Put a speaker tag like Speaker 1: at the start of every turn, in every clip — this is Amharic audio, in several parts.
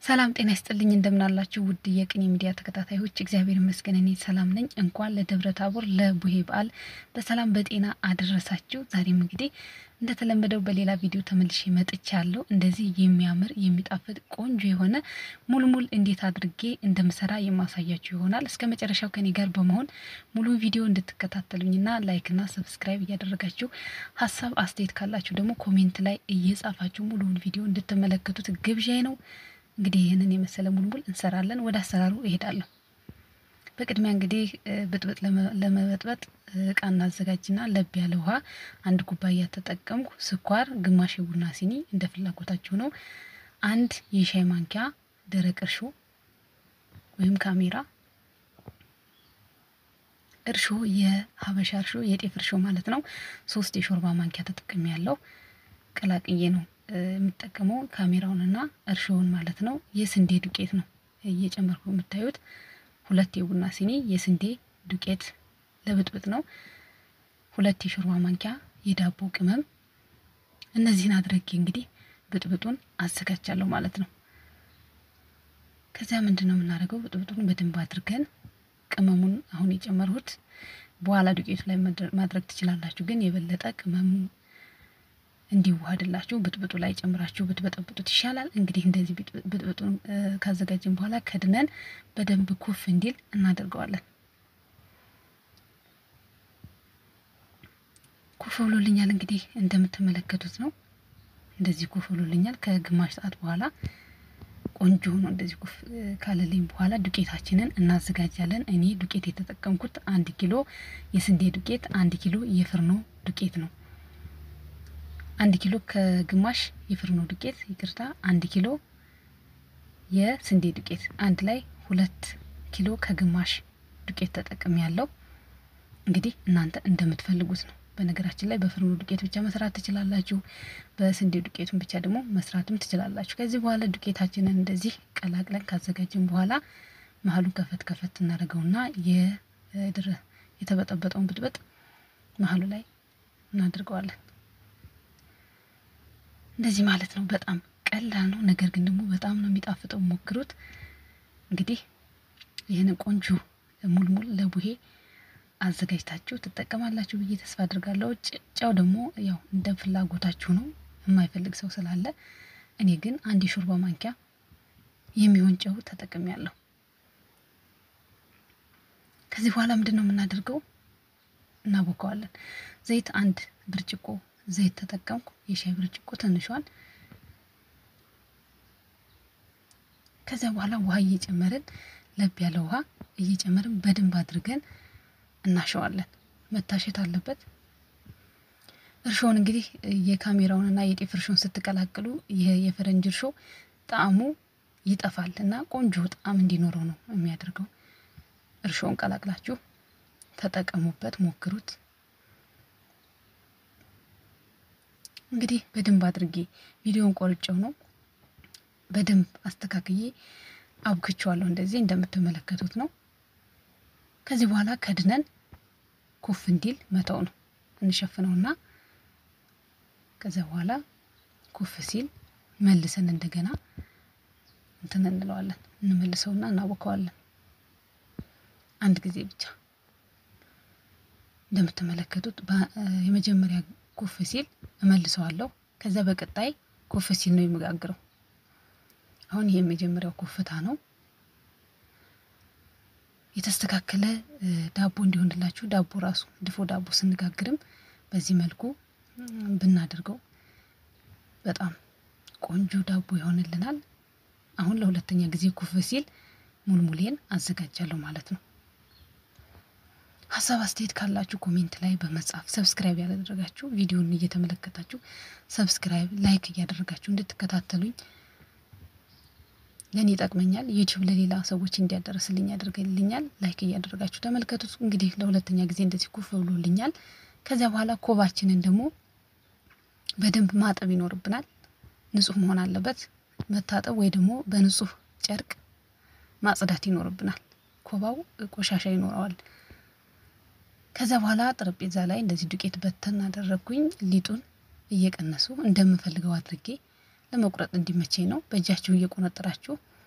Speaker 1: ሰላም ጤና ይስጥልኝ እንደምናላችሁ ውድ የቅኔ ሚዲያ ተከታታዮች፣ እግዚአብሔር ይመስገን እኔ ሰላም ነኝ። እንኳን ለደብረ ታቦር ለቡሄ በዓል በሰላም በጤና አደረሳችሁ። ዛሬም እንግዲህ እንደተለመደው በሌላ ቪዲዮ ተመልሼ መጥቻለሁ። እንደዚህ የሚያምር የሚጣፍጥ ቆንጆ የሆነ ሙልሙል እንዴት አድርጌ እንደምሰራ የማሳያችሁ ይሆናል። እስከ መጨረሻው ከኔ ጋር በመሆን ሙሉ ቪዲዮ እንድትከታተሉኝና ላይክና ሰብስክራይብ እያደረጋችሁ ሀሳብ አስተያየት ካላችሁ ደግሞ ኮሜንት ላይ እየጻፋችሁ ሙሉውን ቪዲዮ እንድትመለከቱት ግብዣይ ነው። እንግዲህ ይህንን የመሰለ ሙልሙል እንሰራለን። ወደ አሰራሩ እሄዳለሁ። በቅድሚያ እንግዲህ ብጥብጥ ለመበጥበጥ እቃ እናዘጋጅና ለብ ያለ ውሃ አንድ ኩባያ ተጠቀምኩ። ስኳር ግማሽ የቡና ሲኒ እንደ ፍላጎታችሁ ነው። አንድ የሻይ ማንኪያ ደረቅ እርሾ ወይም ካሜራ እርሾ የሀበሻ እርሾ የጤፍ እርሾ ማለት ነው። ሶስት የሾርባ ማንኪያ ተጠቅሜ ያለው ቀላቅዬ ነው የምጠቀመው ካሜራውንና እርሾውን ማለት ነው። የስንዴ ዱቄት ነው እየጨመርኩ የምታዩት ሁለት የቡና ሲኒ የስንዴ ዱቄት ለብጥብጥ ነው። ሁለት የሾርባ ማንኪያ የዳቦ ቅመም። እነዚህን አድርጌ እንግዲህ ብጥብጡን አዘጋጃለሁ ማለት ነው። ከዚያ ምንድን ነው የምናደርገው? ብጥብጡን በደንብ አድርገን ቅመሙን አሁን የጨመርሁት በኋላ ዱቄቱ ላይ ማድረግ ትችላላችሁ፣ ግን የበለጠ ቅመሙ እንዲዋሃድላችሁ ብጥብጡ ላይ ጨምራችሁ ብትበጠብጡት ይሻላል። እንግዲህ እንደዚህ ብጥብጡን ካዘጋጀን በኋላ ከድነን በደንብ ኩፍ እንዲል እናደርገዋለን። ኩፍ ብሎልኛል። እንግዲህ እንደምትመለከቱት ነው። እንደዚህ ኩፍ ብሎልኛል። ከግማሽ ሰዓት በኋላ ቆንጆ ሆኖ እንደዚህ ኩፍ ካለልኝ በኋላ ዱቄታችንን እናዘጋጃለን። እኔ ዱቄት የተጠቀምኩት አንድ ኪሎ የስንዴ ዱቄት፣ አንድ ኪሎ የፍርኖ ዱቄት ነው። አንድ ኪሎ ከግማሽ የፍርኖ ዱቄት ይቅርታ፣ አንድ ኪሎ የስንዴ ዱቄት አንድ ላይ ሁለት ኪሎ ከግማሽ ዱቄት ተጠቅም ያለው እንግዲህ እናንተ እንደምትፈልጉት ነው። በነገራችን ላይ በፍርኖ ዱቄት ብቻ መስራት ትችላላችሁ። በስንዴ ዱቄቱን ብቻ ደግሞ መስራትም ትችላላችሁ። ከዚህ በኋላ ዱቄታችንን እንደዚህ ቀላቅለን ካዘጋጀን በኋላ መሀሉን ከፈት ከፈት እናደርገውና የድረ የተበጠበጠውን ብጥበጥ መሀሉ ላይ እናድርገዋለን። እንደዚህ ማለት ነው። በጣም ቀላል ነው፣ ነገር ግን ደግሞ በጣም ነው የሚጣፍጠው። ሞክሩት። እንግዲህ ይህን ቆንጆ ሙልሙል ለቡሄ አዘጋጅታችሁ ትጠቀማላችሁ ብዬ ተስፋ አድርጋለሁ። ጨው ደግሞ ያው እንደ ፍላጎታችሁ ነው። የማይፈልግ ሰው ስላለ እኔ ግን አንድ የሾርባ ማንኪያ የሚሆን ጨው ተጠቅሜያለሁ። ከዚህ በኋላ ምንድን ነው የምናደርገው? እናቦከዋለን። ዘይት አንድ ብርጭቆ ዘይት ተጠቀምኩ። የሻይ ብርጭቆ ትንሿን። ከዚያ በኋላ ውሃ እየጨመርን ለብ ያለ ውሃ እየጨመርን በደንብ አድርገን እናሸዋለን። መታሸት አለበት። እርሾውን እንግዲህ የካሜራውንና የጤፍ እርሾን ስትቀላቅሉ ይህ የፈረንጅ እርሾ ጣዕሙ ይጠፋል እና ቆንጆ ጣዕም እንዲኖረው ነው የሚያደርገው። እርሾውን ቀላቅላችሁ ተጠቀሙበት፣ ሞክሩት። እንግዲህ በደንብ አድርጌ ቪዲዮን ቆርጬው ነው በደንብ አስተካክዬ አብክቼዋለሁ። እንደዚህ እንደምትመለከቱት ነው። ከዚህ በኋላ ከድነን ኩፍ እንዲል መተው ነው እንሸፍነውና ከዚያ በኋላ ኩፍ ሲል መልሰን እንደገና እንትን እንለዋለን እንመልሰውና እናቦከዋለን። አንድ ጊዜ ብቻ እንደምትመለከቱት የመጀመሪያ ኩፍ ሲል እመልሰዋለሁ። ከዛ በቀጣይ ኩፍ ሲል ነው የምጋግረው። አሁን ይሄ የመጀመሪያው ኩፍታ ነው። የተስተካከለ ዳቦ እንዲሆንላችሁ ዳቦ ራሱ ድፎ ዳቦ ስንጋግርም በዚህ መልኩ ብናደርገው በጣም ቆንጆ ዳቦ ይሆንልናል። አሁን ለሁለተኛ ጊዜ ኩፍ ሲል ሙልሙሌን አዘጋጃለሁ ማለት ነው። ሀሳብ አስተያየት ካላችሁ ኮሜንት ላይ በመጻፍ ሰብስክራይብ ያላደረጋችሁ ቪዲዮን እየተመለከታችሁ ሰብስክራይብ፣ ላይክ እያደረጋችሁ እንድትከታተሉኝ ለእኔ ይጠቅመኛል። ዩቲዩብ ለሌላ ሰዎች እንዲያደርስልኝ ያደርግልኛል። ላይክ እያደረጋችሁ ተመልከቱት። እንግዲህ ለሁለተኛ ጊዜ እንደዚህ ኩፍ ብሎልኛል። ከዚያ በኋላ ኮባችንን ደግሞ በደንብ ማጠብ ይኖርብናል። ንጹህ መሆን አለበት። መታጠብ ወይ ደግሞ በንጹህ ጨርቅ ማጽዳት ይኖርብናል። ኮባው ቆሻሻ ይኖረዋል። ከዚያ በኋላ ጠረጴዛ ላይ እንደዚህ ዱቄት በተን አደረግኩኝ። ሊጡን እየቀነሱ እንደምፈልገው አድርጌ ለመቁረጥ እንዲመቸኝ ነው። በእጃችሁ እየቆነጠራችሁ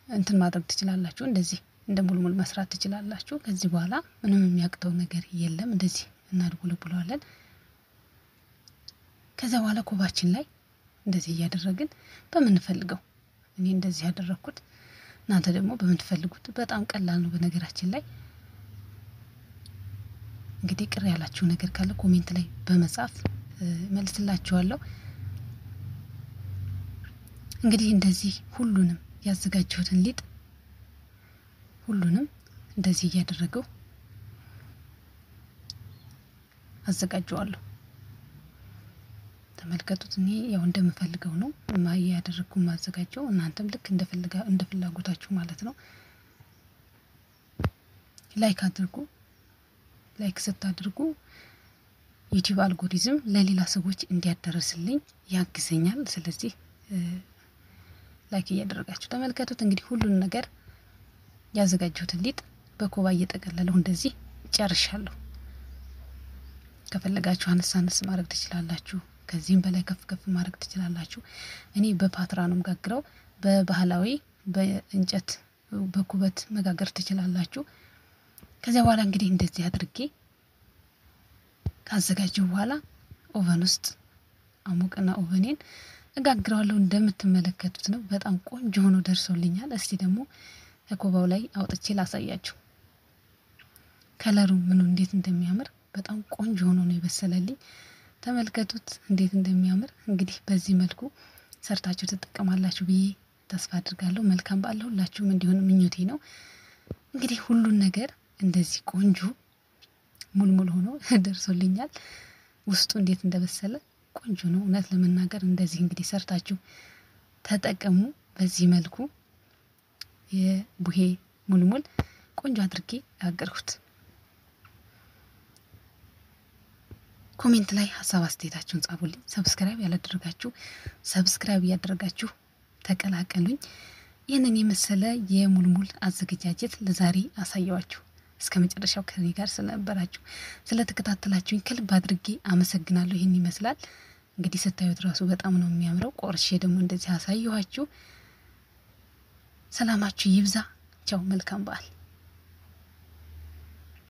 Speaker 1: እንትን ማድረግ ትችላላችሁ። እንደዚህ እንደ ሙልሙል መስራት ትችላላችሁ። ከዚህ በኋላ ምንም የሚያቅተው ነገር የለም። እንደዚህ እናድቡልቡለዋለን። ከዚያ በኋላ ኮባችን ላይ እንደዚህ እያደረግን በምንፈልገው እኔ እንደዚህ ያደረግኩት እናንተ ደግሞ በምትፈልጉት በጣም ቀላል ነው። በነገራችን ላይ እንግዲህ ቅር ያላችሁ ነገር ካለ ኮሜንት ላይ በመጻፍ መልስላችኋለሁ። እንግዲህ እንደዚህ ሁሉንም ያዘጋጀሁትን ሊጥ ሁሉንም እንደዚህ እያደረገው አዘጋጀዋለሁ። ተመልከቱት። እኔ ያው እንደምፈልገው ነው ያደረግኩ ማዘጋጀው። እናንተም ልክ እንደ ፍላጎታችሁ ማለት ነው። ላይክ አድርጉ። ላይክ ስታድርጉ ዩቲዩብ አልጎሪዝም ለሌላ ሰዎች እንዲያደርስልኝ ያግዘኛል። ስለዚህ ላይክ እያደረጋችሁ ተመልከቱት። እንግዲህ ሁሉን ነገር ያዘጋጀሁትን ሊጥ በኮባ እየጠቀለለሁ እንደዚህ ጨርሻለሁ። ከፈለጋችሁ አነስ አነስ ማድረግ ትችላላችሁ። ከዚህም በላይ ከፍ ከፍ ማድረግ ትችላላችሁ። እኔ በፓትራ ነው መጋግረው። በባህላዊ በእንጨት በኩበት መጋገር ትችላላችሁ። ከዚያ በኋላ እንግዲህ እንደዚህ አድርጌ ካዘጋጀው በኋላ ኦቨን ውስጥ አሙቅና ኦቨኔን እጋግረዋለሁ። እንደምትመለከቱት ነው። በጣም ቆንጆ ሆኖ ደርሶልኛል። እስቲ ደግሞ ከኮባው ላይ አውጥቼ ላሳያችሁ። ከለሩ ምኑ እንዴት እንደሚያምር በጣም ቆንጆ ሆኖ ነው የበሰለልኝ። ተመልከቱት እንዴት እንደሚያምር። እንግዲህ በዚህ መልኩ ሰርታችሁ ትጠቀማላችሁ ብዬ ተስፋ አድርጋለሁ። መልካም በዓል ሁላችሁም እንዲሆን ምኞቴ ነው። እንግዲህ ሁሉን ነገር እንደዚህ ቆንጆ ሙልሙል ሆኖ ደርሶልኛል። ውስጡ እንዴት እንደበሰለ ቆንጆ ነው። እውነት ለመናገር እንደዚህ እንግዲህ ሰርታችሁ ተጠቀሙ። በዚህ መልኩ የቡሄ ሙልሙል ቆንጆ አድርጌ ያገርኩት። ኮሜንት ላይ ሀሳብ አስተያየታችሁን ጻፉልኝ። ሰብስክራይብ ያላደረጋችሁ ሰብስክራይብ እያደረጋችሁ ተቀላቀሉኝ። ይህንን የመሰለ የሙልሙል አዘገጃጀት ለዛሬ አሳየዋችሁ። እስከ መጨረሻው ከኔ ጋር ስለነበራችሁ ስለተከታተላችሁኝ ከልብ አድርጌ አመሰግናለሁ። ይህን ይመስላል እንግዲህ ስታዩት ራሱ በጣም ነው የሚያምረው። ቆርሼ ደግሞ እንደዚህ አሳየኋችሁ። ሰላማችሁ ይብዛ። ቻው፣ መልካም በዓል